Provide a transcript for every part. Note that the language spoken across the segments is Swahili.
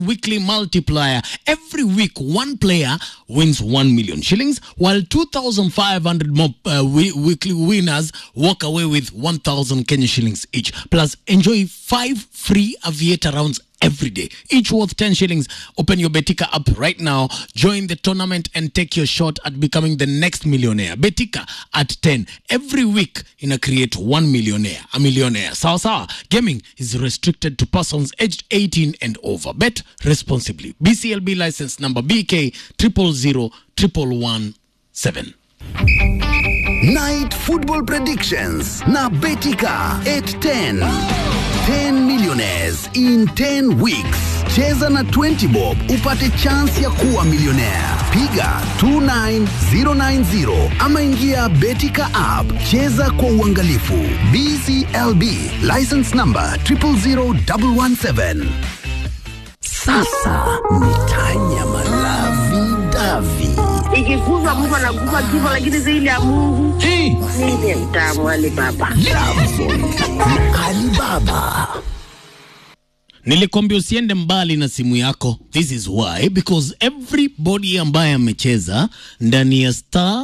weekly multiplier. Every week, one player wins 1 million shillings, while 2,500 more uh, we- weekly winners walk away with 1,000 Kenya shillings each. Plus, enjoy five free aviator rounds every day, each worth 10 shillings. Open your Betika app right now, join the tournament, and take your shot at becoming the next millionaire. Betika at 10. Every week, in a create one millionaire, a millionaire. Sawa sawa. Gaming is restricted to persons aged 18 and over. Bet responsibly. BCLB license number BK 000117. Night Football Predictions na Betika 810. 10 millionaires in 10 weeks. Cheza na 20 bob upate chance ya kuwa millionaire. Piga 29090 ama ingia Betika app. Cheza kwa uangalifu. BCLB license number 000117. Sasa ni Tanya Malavi Davi. ikiguzwa mtu anaguza kifo, lakini zaidi ya Mungu Hey! ndiye mtamu wale baba. Alibaba. nilikwambia usiende mbali na simu yako this is why because everybody ambaye amecheza ndani ya star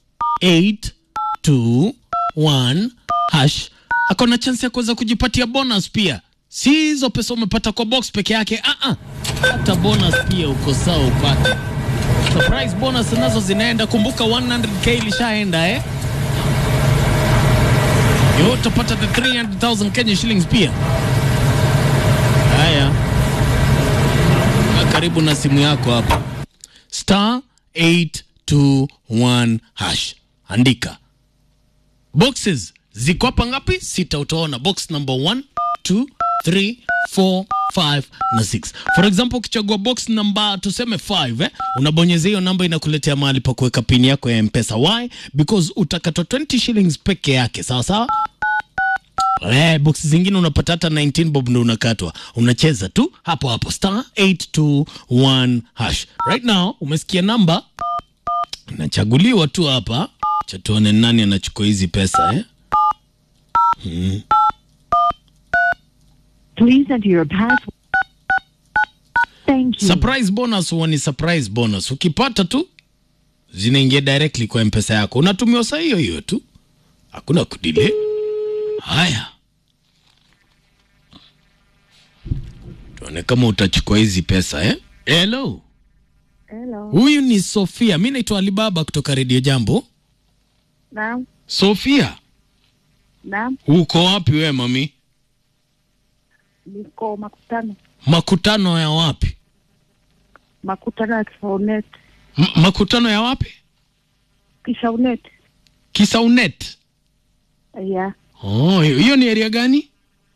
821 hash ako na chance ya kuweza kujipatia bonus pia si hizo pesa umepata kwa box peke yake ah -ah. hata bonus pia uko sawa upate surprise bonus nazo zinaenda kumbuka 100k ilishaenda eh yo utapata the 300000 kenya shillings pia Haya, Kaa karibu na simu yako hapa, star 821 hash, andika boxes ziko hapa ngapi? Sita. Utaona box number 1 2 3 4 5 na 6. For example, ukichagua box number tuseme 5 eh, unabonyeza hiyo namba inakuletea mahali pa kuweka pini yako ya Mpesa. Why? Because utakatwa 20 shillings peke yake, sawa sawa. Eh, box zingine unapata hata 19 bob ndo unakatwa. Unacheza tu hapo hapo star 821 hash. Right now umesikia namba nachaguliwa tu hapa. Cha tuone nani anachukua hizi pesa eh? Please enter your password. Thank you. Surprise bonus huwa ni surprise bonus. Ukipata tu zinaingia directly kwa mpesa yako, unatumiwa saa hiyo hiyo tu, hakuna kudile. Haya, tuone kama utachukua hizi pesa eh? Hello, Hello. huyu ni Sofia. Mi naitwa Alibaba kutoka Redio Jambo. Naam, Sofia, naam, uko wapi we mami? niko makutano Makutano ya wapi? makutano ya Kisaunet, M makutano ya wapi? Kisaunet Kisaunet. ya Oh, hiyo ni area gani?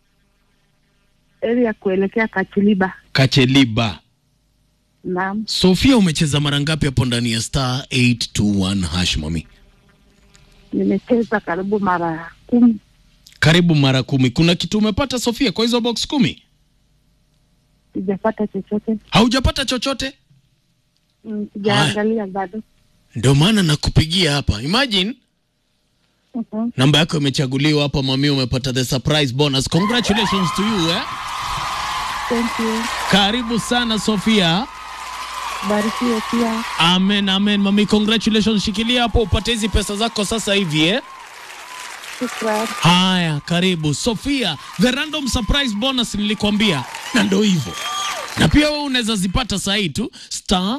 area kuelekea Kachiliba. Kacheliba. Naam, Sofia, umecheza mara ngapi hapo ndani ya star 821 hash mami? nimecheza karibu mara kumi, Karibu mara kumi. Kuna kitu umepata Sofia kwa hizo box kumi? sijapata chochote, Haujapata chochote? Mm, sijaangalia bado. Ndio maana nakupigia hapa. Imagine Mhm. namba yako imechaguliwa hapa mami, umepata the surprise bonus. Congratulations to you eh? Thank you, Karibu sana Sofia. barikiwe pia. Amen, amen mami, congratulations. Shikilia hapo upate hizi pesa zako sasa hivi eh? Shukran. Haya, karibu Sofia, the random surprise bonus nilikwambia, na ndo hivyo. Na pia wewe unaweza zipata saa hii tu star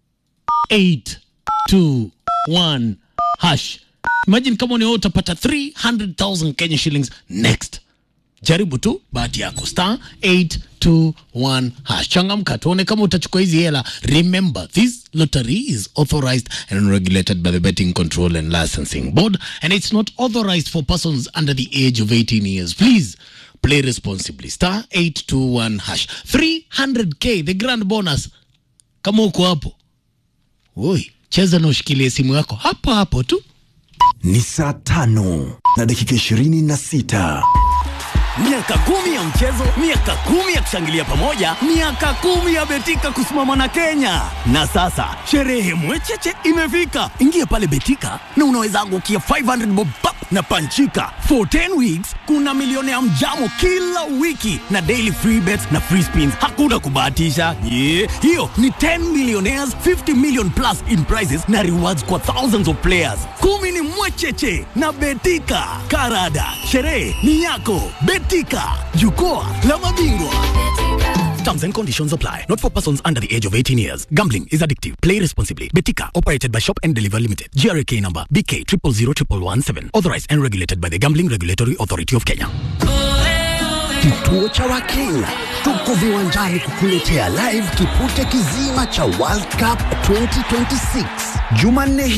821 hash. Imagine kama ni wewe utapata 300,000 Kenya shillings next. Jaribu tu bahati yako star 821 hash. Changamka tuone kama utachukua hizi hela. Remember this lottery is authorized and regulated by the Betting Control and Licensing Board and it's not authorized for persons under the age of 18 years. Please play responsibly. Star 821 hash. 300k the grand bonus. Kama uko hapo. Oi, cheza na ushikilie simu yako hapo hapo tu. Ni saa tano na dakika ishirini na sita. Miaka kumi ya mchezo, miaka kumi ya kushangilia pamoja, miaka kumi ya Betika kusimama na Kenya. Na sasa sherehe mwecheche imefika. Ingia pale Betika na unaweza angukia 500 bob pap na Panchika. For 10 weeks kuna milioni ya mjamo kila wiki na daily free bets na free spins. Hakuna kubahatisha. Yeah. Hiyo ni 10 millionaires, 50 million plus in prizes na rewards kwa thousands of players. Kumi ni mwecheche na Betika. Karada, sherehe ni yako. Betika, jukwaa la mabingwa. Terms and conditions apply. Not for persons under the age of 18 years. Gambling is addictive. Play responsibly. Betika, operated by Shop and Deliver Limited. GRK number BK 000117. Authorized and regulated by the Gambling Regulatory Authority of Kenya. Kituo cha Wakenya tuko viwanjani kukuletea live kipute kizima cha World Cup 2026 Jumanne hii